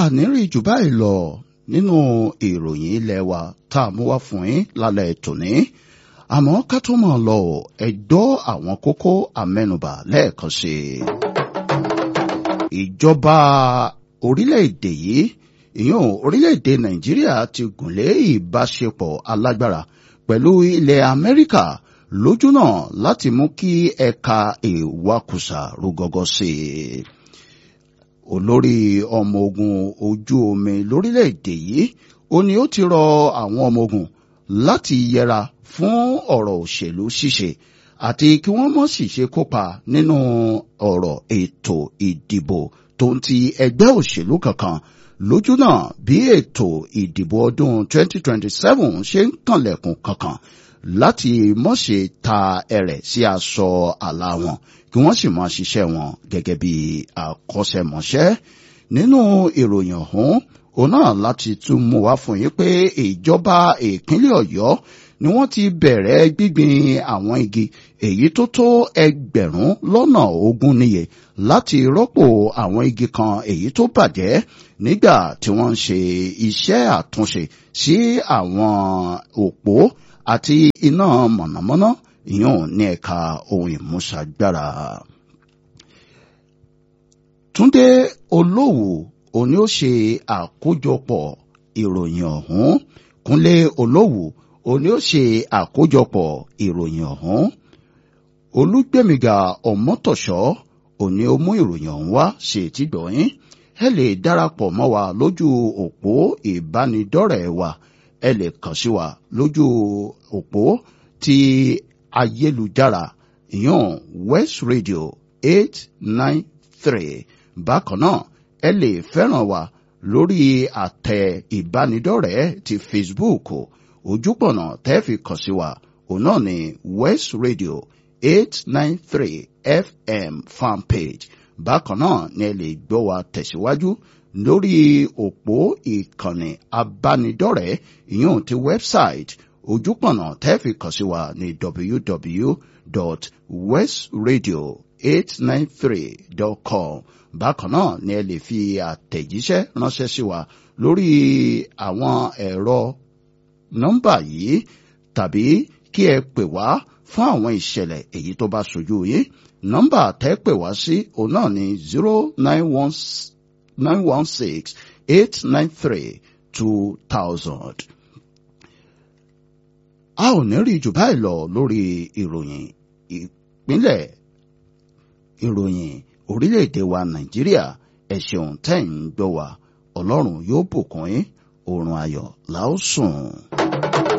àníri jù báyìí lọ nínú ìròyìn ilé wa tá a mú wá fún yín lálẹ́ tòní àmọ́ ká tó mọ̀ lọ ẹ̀dọ́ àwọn kókó àmẹ́nubà lẹ́ẹ̀kan sí i. ìjọba orílẹ̀-èdè yìí ìyún orílẹ̀-èdè nàìjíríà ti gùnlé ìbáṣepọ̀ alágbára pẹ̀lú ilẹ̀ amẹ́ríkà lójúnà láti mú kí ẹ̀ka ìwakùsà rúgọ́gọ́ sí i. olórí ọmọ ogun ojú omi lórílẹ̀-èdè yìí ó ní ó ti rọ àwọn ọmọ ogun láti yẹra fún ọ̀rọ̀ òṣèlú ṣíṣe àti kí wọ́n mọ̀ sì ṣe kópa nínú ọ̀rọ̀ ètò ìdìbò tó ń ti ẹgbẹ́ òṣèlú kankan lójú náà bí ètò ìdìbò ọdún 2027 ṣe ń kànlẹ̀kùn kankan láti mọ̀ ṣe ta ẹrẹ̀ sí aṣọ àlà wọn kí wọ́n sì máa ṣiṣẹ́ wọn gẹ́gẹ́ bí akọ́ṣẹ́mọṣẹ́ nínú ìròyìn ọ̀hún òun náà láti tún mú wá fún yín pé ìjọba ìpínlẹ̀ ọ̀yọ́ ni wọ́n ti bẹ̀rẹ̀ gbígbin àwọn igi èyí tó tó ẹgbẹ̀rún lọ́nà ogún níye láti rọ́pò àwọn igi kan èyí tó bàjẹ́ nígbà tí wọ́n ń ṣe iṣẹ́ àtúnṣe sí àwọn òpó àti iná mọ̀nàmọ́ná ìyún ní ẹ̀ka ohun ìmúṣagbára. Túndé Olówù òní ó ṣe àkójọpọ̀ ìròyìn ọ̀hún Kúnlé Olówù òní ó ṣe àkójọpọ̀ ìròyìn ọ̀hún Olúgbẹ̀mígà Ọmọ́tọ̀ṣọ́ òní ó mú ìròyìn ọ̀hún wá ṣe ti gbọ̀yìn ẹ lè darapọ̀ mọ́ wa lójú òpó ìbánidọ́rẹ̀ẹ́ wa ẹ lè kàn sí wa lójú òpó ti ayélujára ìyún West Radio eight nine three bákan náà ẹ lè fẹ́ràn wa lórí àtẹ ìbánidọ́rẹ̀ẹ́ ti Facebook ojúpọ̀nà tẹ́ẹ̀fì kàn sí wa òun náà ni West Radio eight nine three FM fanpage bákan náà ni ẹ lè gbọ́ wa tẹ̀síwájú lórí òpó ìkànnì abánidọ́rẹ̀ẹ́ ìyún ti website ojúpọ̀nà tẹ́ẹ̀fì kàn sí wa ní www.westradio893.com bákan náà ni ẹ lè fi àtẹ̀jíṣẹ́ ránṣẹ́ sí wa lórí àwọn ẹ̀rọ nọ́mbà yìí tàbí kí ẹ pè wá fún àwọn ìṣẹ̀lẹ̀ èyí tó bá ṣojú yín nọ́mbà tẹ́ pè wá sí òun náà ni zero nine one nine one six eight nine three two thousand. a ò ní rí jù báyìí lọ lórí ìròyìn ìpínlẹ̀ ìròyìn orílẹ̀-èdè wa nàìjíríà ẹ ṣeun tẹ́ ń gbọ́ wa ọlọ́run yóò bùkún yín oorun ayọ̀ la ó sùn.